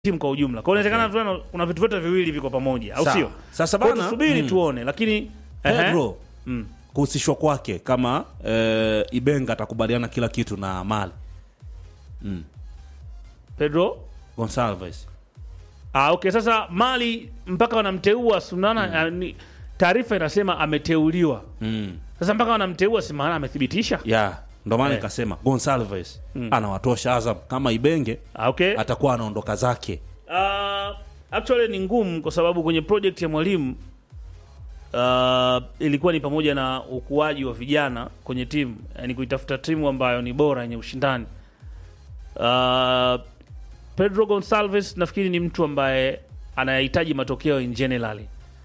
timu kwa ujumla. Kwa hiyo inawezekana okay. kuna vitu vyote viwili viko pamoja, au Sawa. sio? Sasa Kwa hiyo bana, tusubiri mm. tuone, lakini ehe. Pedro Mm. kuhusishwa kwake kama eh, Ibenga atakubaliana kila kitu na Mali Pedro Gonsalves. Ah, okay. Sasa Mali mpaka wanamteua sunana mm. taarifa inasema ameteuliwa. Mm. Sasa mpaka wanamteua si maana amethibitisha. ya ndo maana Eh. nikasema Gonsalves anawatosha Azam kama Ibenge Ah, okay. atakuwa anaondoka zake. Uh, actually ni ngumu kwa sababu kwenye project ya mwalimu uh, ilikuwa ni pamoja na ukuaji wa vijana kwenye timu, yani kuitafuta timu ambayo ni bora yenye ushindani. Uh, Pedro Gonsalves nafikiri ni mtu ambaye anayahitaji matokeo in generally,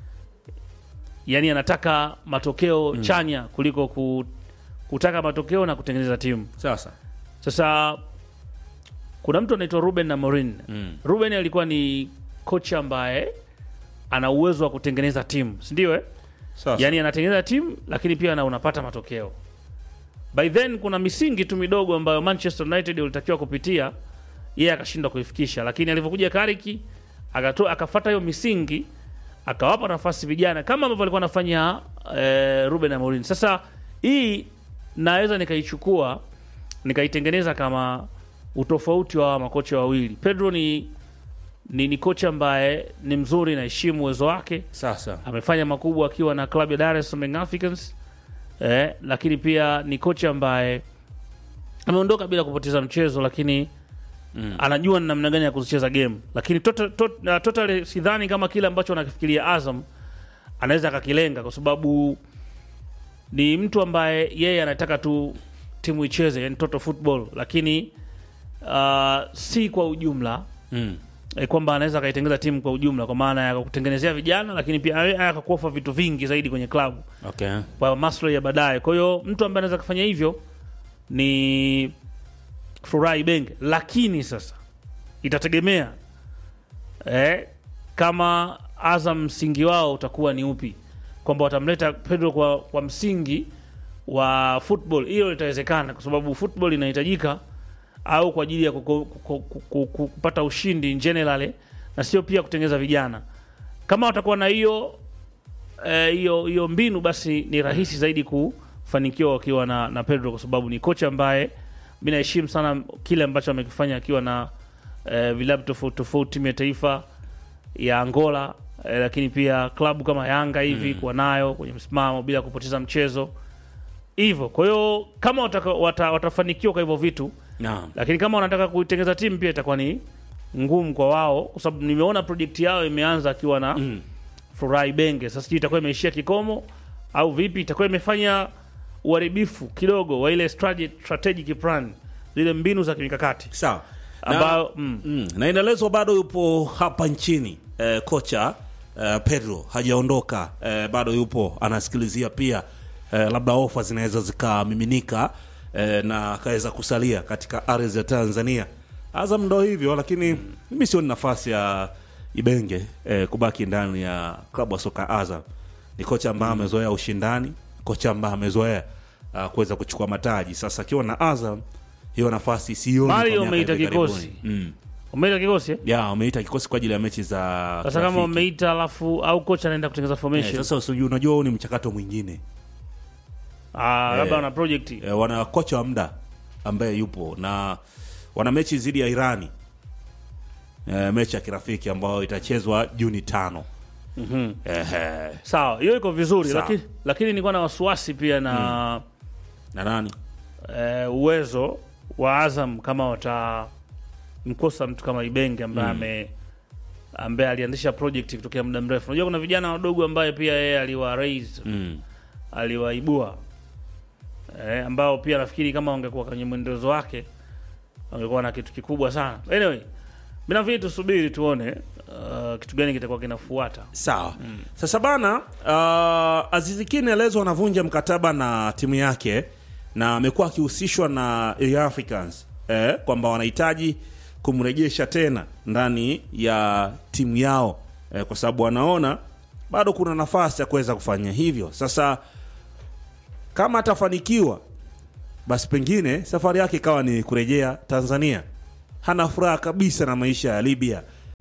yani anataka matokeo chanya kuliko ku, kutaka matokeo na kutengeneza timu. Sasa Sasa kuna mtu anaitwa Ruben Amorim. Mm. Ruben alikuwa ni kocha ambaye ana uwezo wa kutengeneza timu, si ndio? Eh, sasa yani anatengeneza timu lakini pia na unapata matokeo. By then kuna misingi tu midogo ambayo Manchester United walitakiwa kupitia, yeye akashindwa kuifikisha, lakini alivyokuja Kariki akatoa akafuata hiyo misingi akawapa nafasi vijana kama ambavyo alikuwa anafanya eh, Ruben Amorim. Sasa hii naweza nikaichukua nikaitengeneza kama utofauti wa hawa makocha wawili. Pedro ni, ni, ni kocha ambaye ni mzuri, naheshimu uwezo wake, sasa amefanya makubwa akiwa na klabu ya Dar es Salaam Young Africans eh, lakini pia ni kocha ambaye ameondoka bila kupoteza mchezo, lakini Mm. anajua ni namna gani ya kuzicheza game, lakini total, total, total sidhani kama kile ambacho anakifikiria Azam anaweza akakilenga, kwa sababu ni mtu ambaye yeye anataka tu timu icheze, yani total football, lakini uh, si kwa ujumla mm. eh, kwamba anaweza akaitengeneza timu kwa ujumla, kwa maana ya kutengenezea vijana, lakini pia aya- aya akakuofa vitu vingi zaidi kwenye klabu okay. kwa maslahi ya baadaye. Kwa hiyo mtu ambaye anaweza kufanya hivyo ni Furahi Benge, lakini sasa itategemea eh, kama Azam msingi wao utakuwa ni upi, kwamba watamleta Pedro kwa, kwa msingi wa football. Hiyo itawezekana kwa sababu football inahitajika, au kwa ajili ya kuko- kuko- kuko- kupata ushindi in general, na sio pia kutengeneza vijana. Kama watakuwa na hiyo eh, hiyo hiyo mbinu basi ni rahisi zaidi kufanikiwa wakiwa na, na Pedro kwa sababu ni kocha ambaye mi naheshimu sana kile ambacho amekifanya akiwa na eh, vilabu tofauti tofauti, timu ya taifa ya Angola eh, lakini pia klabu kama Yanga hivi kuwa nayo kwenye msimamo bila kupoteza mchezo hivyo. Kwa hiyo kama wataka, wata, watafanikiwa kwa hivyo vitu, Naam. lakini kama wanataka kuitengeza timu pia itakuwa ni ngumu kwa wao, kwa sababu nimeona project yao imeanza akiwa na Mm. Furahi Benge. Sasa sijui itakuwa imeishia kikomo au vipi, itakuwa imefanya uharibifu kidogo wa ile strate- strategic plan, zile mbinu za kimikakati Sawa. Na- ambayo mm, Mm, na inaelezwa bado yupo hapa nchini eh, kocha eh, Pedro hajaondoka eh, bado yupo anasikilizia pia eh, labda ofa zinaweza zikamiminika eh, na akaweza kusalia katika ardhi ya Tanzania. Azam ndo hivyo, lakini mimi sioni nafasi ya Ibenge eh, kubaki ndani ya klabu ya soka Azam. Ni kocha ambaye amezoea ushindani, kocha ambaye amezoea uh, kuweza kuchukua mataji. Sasa akiwa na Azam hiyo nafasi sioni. kwa Mario miaka umeita hivi karibuni. kikosi. Mm. umeita kikosi eh? Ya, wameita kikosi kwa ajili ya mechi za Sasa kama kirafiki. umeita alafu au kocha anaenda kutengeneza Eh, formation sasa usijui, unajua huu ni mchakato mwingine ah, eh, labda wana project e, wana kocha wa muda ambaye yupo na wana mechi dhidi ya Irani e, mechi ya kirafiki ambayo itachezwa Juni tano. Mhm. Ehe. sawa, hiyo iko vizuri, Sawa. lakini lakini nilikuwa na wasiwasi pia na na nani eh, uwezo wa Azam kama watamkosa mtu kama Ibenge ambaye ame ambaye alianzisha project kutokea muda mrefu. Unajua kuna vijana wadogo ambaye pia yeye aliwa raise mm. aliwaibua eh, ambao pia nafikiri kama wangekuwa kwenye mwendelezo wake wangekuwa na kitu kikubwa sana. Anyway, mimi nafikiri tusubiri tuone uh, kitu gani kitakuwa kinafuata. Sawa. Sasa bana, uh, Azizi Ki inaelezwa anavunja mkataba na timu yake na amekuwa akihusishwa na Young Africans eh, kwamba wanahitaji kumrejesha tena ndani ya timu yao eh, kwa sababu wanaona bado kuna nafasi ya kuweza kufanya hivyo. Sasa kama atafanikiwa, basi pengine safari yake ikawa ni kurejea Tanzania. Hana furaha kabisa na maisha ya Libya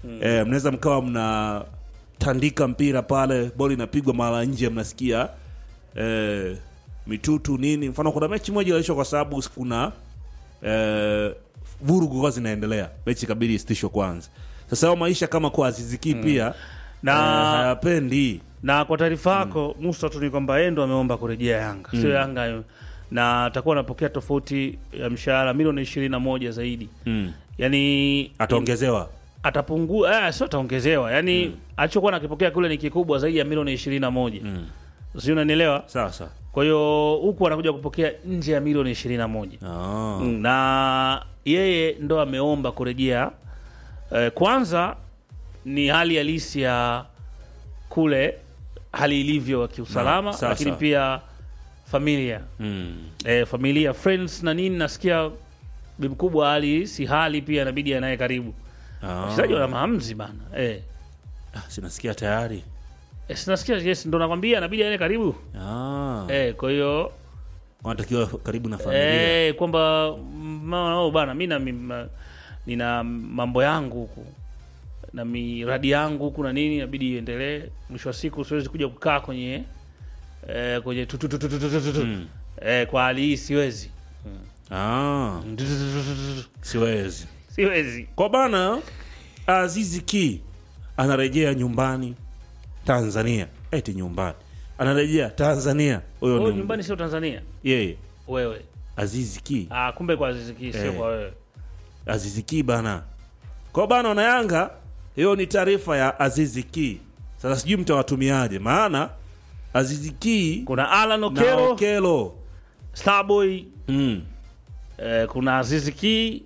eh, mnaweza mkawa mnatandika mpira pale boli inapigwa mara nje mnasikia eh, mitutu nini mfano kuna mechi moja iliishwa kwa sababu kuna eh, vurugu kwa zinaendelea mechi kabidi isitishwe kwanza sasa hao maisha kama kwa aziziki pia Na- eh, hayapendi na kwa taarifa yako Musa tu ni kwamba yeye ndo ameomba kurejea Yanga, sio Yanga, na atakuwa anapokea tofauti ya mshahara milioni ishirini na moja zaidi, mm. yani ataongezewa atapungua, eh, sio ataongezewa, yani alichokuwa nakipokea kule ni kikubwa zaidi ya milioni ishirini na moja mm. sio, unanielewa? sasa Kwa hiyo huku anakuja kupokea nje ya milioni ishirini na moja ah. Mm, na yeye ndo ameomba kurejea. Eh, kwanza ni hali halisi ya kule hali ilivyo ya kiusalama, Na, sasa. lakini pia familia mm. eh, familia friends na nini, nasikia bi mkubwa hali si hali pia inabidi anaye karibu ah. wachezaji wana maamuzi bana eh. Ah, sinasikia tayari Eh, sinasikia yes, ndo nakwambia inabidi anaye karibu ah. eh, kwa hiyo wanatakiwa karibu na familia Eh, kwamba mm, oh, bana mi na mi- ma- nina mambo yangu huku na miradi yangu huku na nini inabidi iendelee. Mwisho wa siku siwezi kuja kukaa kwenye eh, kwenye tu- tu- tu- tu- tu- tu- tu- tu. Mm. eh, kwa hali hii siwezi ah. Tu- tu- tu- tu- tu- tu. siwezi siwezi. kwa bana azizi ki anarejea nyumbani tanzania eti nyumbani anarejea tanzania huyo Wewe ni nyumbani sio Tanzania yeye wewe. azizi ki Ah, kumbe kwa Aziziki sio Eh. kwa wewe. azizi ki bana kwa bana wanayanga hiyo ni taarifa ya azizi ki sasa sijui mtawatumiaje maana azizi ki Kuna Alan na Okero, okelo Starboy, mm. eh, kuna Aziz Ki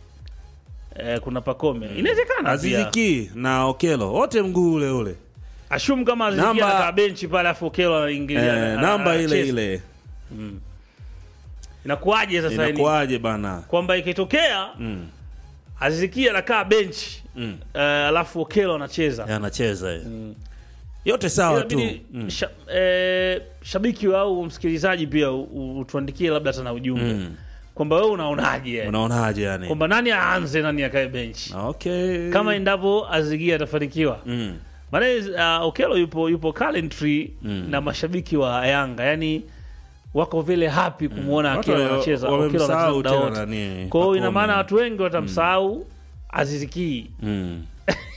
eh, kuna Pakome. Inawezekana azizi pia. ki na okelo wote mguu ule ule Ashum kama Aziz Ki Namba- anakaa benchi pale afu Okelo anaingilia. eh, ana- namba ile anacheza. ile Inakuwaje sasa ni inakuwaje bana kwamba ikitokea mm. Aziz Ki anakaa benchi mm. eh, alafu Okelo anacheza. anacheza mm. yote sawa tu Inabidi mm. sha, eh, shabiki au msikilizaji pia u- u- utuandikie labda hata na ujumbe Mm. kwamba wewe unaonaje yani? unaonaje yani kwamba nani aanze nani akae benchi okay kama endapo Azigi atafanikiwa mm. maana uh, Okelo yupo yupo Coventry Mm. na mashabiki wa Yanga yani wako vile happy kumwona Watu Okelo wa- anacheza Okelo anacheza wamemsahau muda tena wote. nani, Kwa hiyo ina Pacome. maana watu wengi watamsahau Aziz Ki. Mm.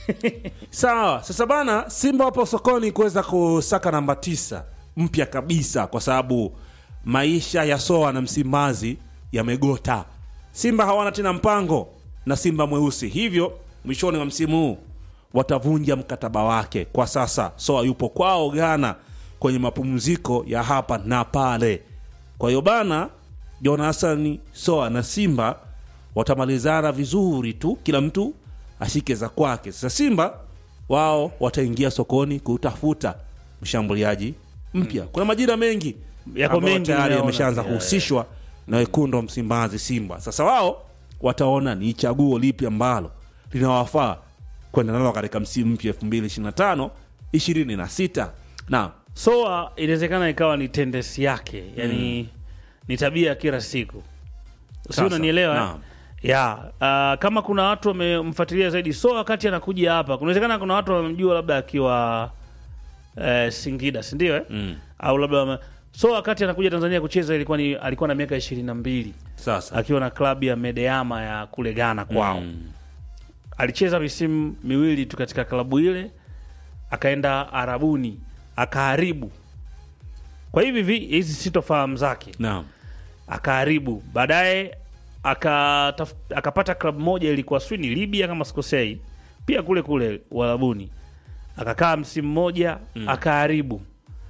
sawa sasa bana simba wapo sokoni kuweza kusaka namba tisa mpya kabisa kwa sababu maisha ya soa na msimbazi yamegota simba hawana tena mpango na simba mweusi hivyo mwishoni wa msimu huu watavunja mkataba wake kwa sasa soa yupo kwao ghana kwenye mapumziko ya hapa na pale kwa hiyo bana jonasani soa na simba watamalizana vizuri tu kila mtu ashike za kwake sasa simba wao wataingia sokoni kutafuta mshambuliaji mpya kuna majina mengi Yako ambayo mengi tayari nimeona yameshaanza pia, kuhusishwa na wekundu wa msimbazi simba sasa wao wataona ni chaguo lipi ambalo linawafaa kwenda nalo katika msimu mpya 2025 26 na Soa inawezekana ikawa ni tendency yake, yani ni tabia ya kila siku, si Sasa, unanielewa? eh? naam. ya uh, kama kuna watu wamemfuatilia zaidi Soa wakati anakuja hapa, kunawezekana kuna watu wamemjua labda akiwa eh, Singida, si ndio? Eh? mm. au labda wame... Soa wakati anakuja Tanzania kucheza ilikuwa ni alikuwa na miaka ishirini na mbili sasa akiwa na klabu ya Medeama ya kule Ghana kwao Mm. alicheza misimu miwili tu katika klabu ile, akaenda Arabuni akaharibu. Kwa hivi vi hizi sitofahamu zake, naam akaharibu. Baadaye akataf- akapata klabu moja ilikuwa sijui ni Libya kama sikosei, pia kule kule Uarabuni, akakaa msimu mmoja akaharibu.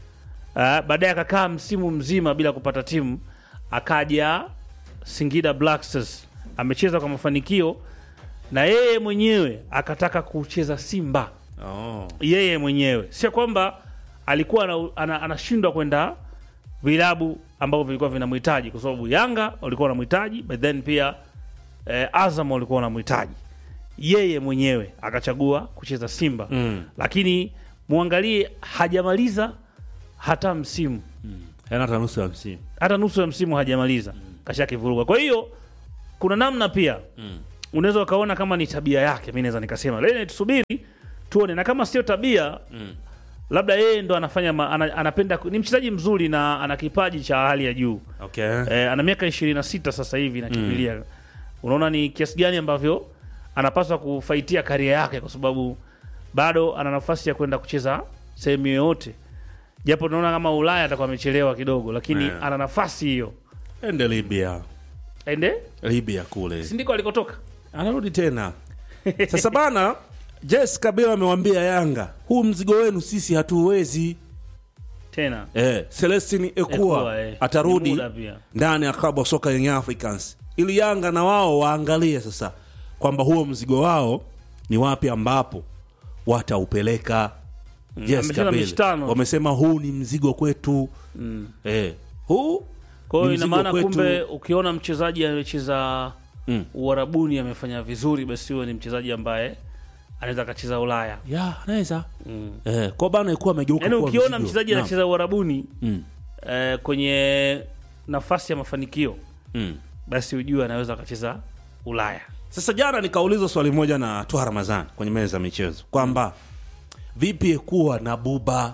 Ah, Baadaye akakaa msimu mzima bila kupata timu, akaja Singida Black Stars, amecheza kwa mafanikio na yeye mwenyewe akataka kucheza Simba oh. yeye mwenyewe, sio kwamba alikuwa ana- ana- anashindwa kwenda vilabu ambavyo vilikuwa vinamhitaji, kwa sababu Yanga walikuwa wanamhitaji, but then pia eh, Azam walikuwa wanamhitaji. Yeye mwenyewe akachagua kucheza Simba mm. lakini muangalie, hajamaliza hata msimu, Yaani hata nusu ya msimu hata nusu ya msimu hajamaliza, kashakivuruga. Kwa hiyo kuna namna pia mm. unaweza ukaona kama ni tabia yake, mi naweza nikasema leo tusubiri tuone, na kama sio tabia Mm. labda yeye ndo anafanya ma, ana, anapenda ni mchezaji mzuri na ana kipaji cha hali ya juu Okay. eh, ana miaka 26 sasa hivi nakimbilia unaona ni kiasi gani ambavyo anapaswa kufaitia karia yake kwa sababu bado ana nafasi ya kwenda kucheza sehemu yoyote japo tunaona kama ulaya atakuwa amechelewa kidogo lakini Yeah. ana nafasi hiyo Ende Libya. ende Libya kule. sindiko alikotoka Anarudi tena. Sasa bana Jess Kabila amewambia Yanga, huu mzigo wenu sisi hatuwezi. tena Eh, Celestine Ekua Ekua, eh. Ni atarudi muda pia. ndani ya klabu ya soka Young Africans ili Yanga na wao waangalie sasa kwamba huo mzigo wao ni wapi ambapo wataupeleka. Yes, amecheza mechi Kabila tano. wamesema huu ni mzigo kwetu eh, huu kwa hiyo ni ina mzigo maana kwetu. kumbe ukiona mchezaji amecheza Mm. uharabuni amefanya vizuri basi huyo ni mchezaji ambaye anaweza akacheza ulaya ya anaweza eh, kwa bana ikuwa amegeuka yaani kuwa ukiona mzigo. mchezaji Naam. anacheza uharabuni Mm, eh, kwenye nafasi ya mafanikio mm. basi ujue anaweza akacheza ulaya Sasa jana nikauliza swali moja na Twa Ramadhani kwenye meza ya michezo kwamba vipi kuwa na Buba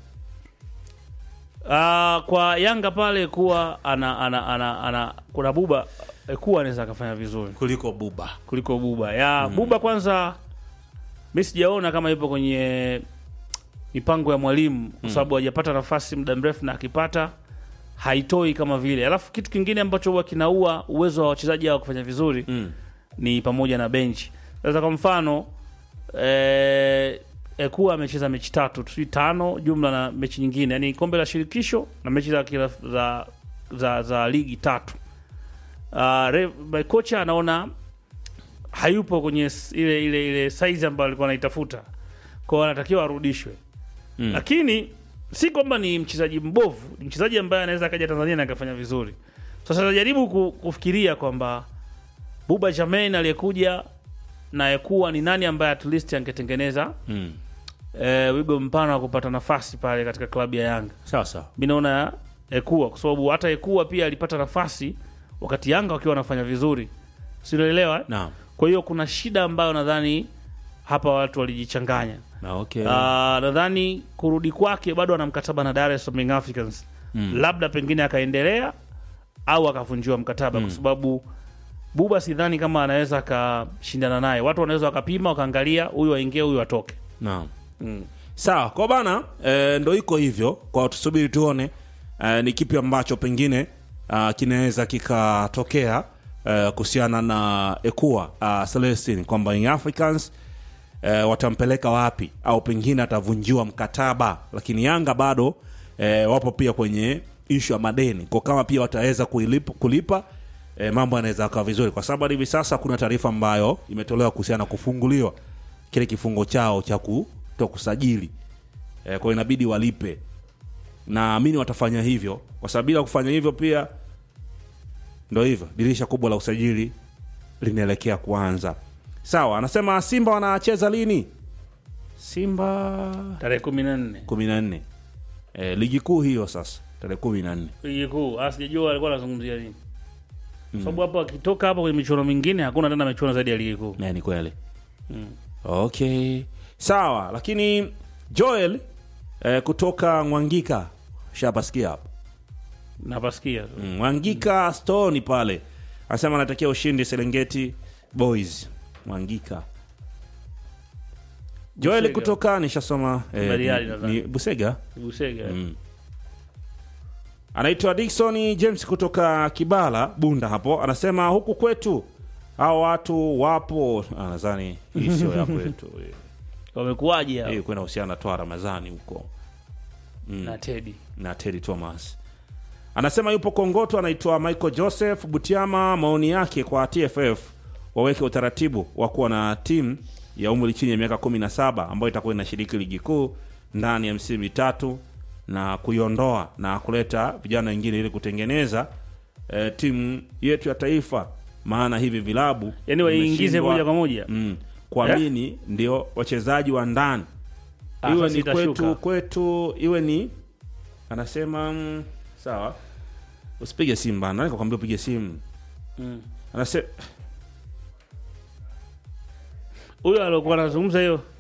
uh, kwa yanga pale kuwa ana, ana, ana, ana kuna buba eh, kuwa anaweza akafanya vizuri kuliko Buba. kuliko buba ya buba kwanza mi sijaona kama ipo kwenye mipango ya mwalimu kwa sababu hajapata nafasi muda mrefu na akipata haitoi kama vile alafu kitu kingine ambacho huwa kinaua uwezo wa wachezaji hao kufanya vizuri Mm. ni pamoja na benchi sasa kwa mfano eh, Ekuwa amecheza mechi tatu si tano jumla na mechi nyingine yani kombe la shirikisho na mechi za, kila, za, za, za ligi tatu uh, re, kocha anaona hayupo kwenye s- ile ile ile saizi ambayo alikuwa anaitafuta kwao anatakiwa arudishwe Mm. lakini si kwamba ni mchezaji mbovu ni mchezaji ambaye anaweza akaja tanzania na akafanya vizuri sasa jaribu ku, kufikiria kwamba buba jamain aliyekuja na Ekuwa ni nani ambaye at least angetengeneza Mm. e, wigo mpana wa kupata nafasi pale katika klabu ya Yanga. Sawa sawa. Mi naona Ekuwa kwa sababu hata Ekuwa pia alipata nafasi wakati Yanga wakiwa wanafanya vizuri, sinaelewa eh? Naam. Kwa hiyo kuna shida ambayo nadhani hapa watu walijichanganya. Na okay. Ah, nadhani kurudi kwake bado ana mkataba na Dar es Salaam Young Africans Mm. labda pengine akaendelea au akavunjiwa mkataba kwa sababu Buba sidhani kama anaweza akashindana naye. Watu wanaweza wakapima wakaangalia, huyu aingie, huyu atoke. Naam. Sawa, kwa bana e, ndo iko hivyo. Kwa tusubiri tuone e, ni kipi ambacho pengine ah, kinaweza kikatokea e, kuhusiana na Ekua uh, Celestine kwamba Young Africans e, watampeleka wapi au pengine atavunjiwa mkataba, lakini Yanga bado e, wapo pia kwenye ishu ya madeni, kwa kama pia wataweza kuilipa, kulipa e, mambo yanaweza akawa vizuri, kwa sababu hadi hivi sasa kuna taarifa ambayo imetolewa kuhusiana na kufunguliwa kile kifungo chao cha kutokusajili e, kwa hiyo inabidi walipe. Naamini watafanya hivyo, kwa sababu bila kufanya hivyo pia ndo hivyo, dirisha kubwa la usajili linaelekea kuanza. Sawa, anasema Simba wanacheza lini? Simba Tarehe kumi na nne kumi na nne e, ligi kuu hiyo sasa tarehe kumi na nne ligi kuu. Ah, Sijajua alikuwa anazungumzia nini, sababu hapo akitoka hapo kwenye michuano mingine hakuna tena michuano zaidi ya ligi kuu. Na ni kweli okay sawa lakini joel eh, kutoka mwangika shapasikia hapo Napasikia tu. mm, mwangika stoni pale anasema anatakia ushindi serengeti boys mwangika joel Busega. kutoka nishasoma eh, Bariadi ni, nadhani. ni busega Busega. mm. anaitwa Dickson James kutoka Kibala Bunda hapo, anasema huku kwetu hao watu wapo. Ah, nadhani hii sio ya kwetu hii. Wamekuwaje hao? hii kwenda husiana na toa Ramadhani huko na Teddy. na Teddy Thomas anasema yupo Kongoto, anaitwa Michael Joseph Butiama. Maoni yake kwa TFF waweke utaratibu wa kuwa na timu ya umri chini ya miaka 17 ambayo itakuwa inashiriki ligi kuu ndani ya msimu mitatu na kuiondoa na kuleta vijana wengine ili kutengeneza eh, timu yetu ya taifa, maana hivi vilabu Yaani waingize vimeshindwa- moja kwa moja. mm, kuamini ndio wachezaji wa ndani Ah, iwe sasa ni itashuka. kwetu kwetu iwe ni anasema mm, sawa usipige simu bana nani kakwambia upige simu Mm. anasema huyo aliokuwa anazungumza hiyo